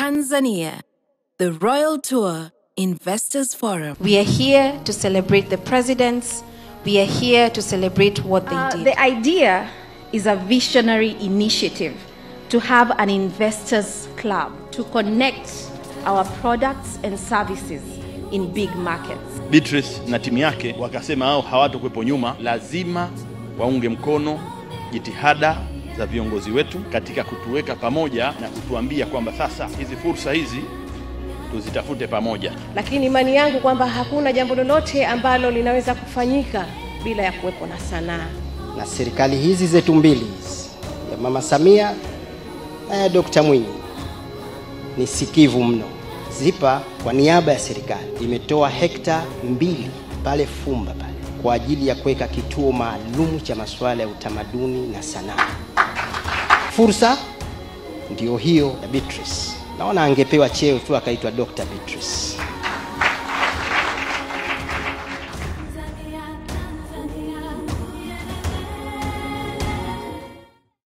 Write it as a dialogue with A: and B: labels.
A: Tanzania, the Royal Tour Investors Forum.
B: We are here to celebrate the presidents. We are here to celebrate what they
C: Uh,
B: did.
C: the idea is a visionary initiative to have an investors club to connect our products and services in big markets.
D: Beatrice na timu yake wakasema hao hawatakuwepo nyuma, lazima waunge mkono jitihada za viongozi wetu katika kutuweka pamoja na kutuambia kwamba sasa hizi fursa hizi tuzitafute pamoja.
E: lakini imani yangu kwamba hakuna jambo lolote ambalo linaweza kufanyika bila ya kuwepo na sanaa.
F: na serikali hizi zetu mbili hizi ya mama Samia na ya Dr. Mwinyi ni sikivu mno. ZIPA kwa niaba ya serikali imetoa hekta mbili pale Fumba pale kwa ajili ya kuweka kituo maalum cha masuala ya utamaduni na sanaa. Fursa ndio hiyo ya Beatrice. Naona angepewa cheo tu akaitwa Dr. Beatrice.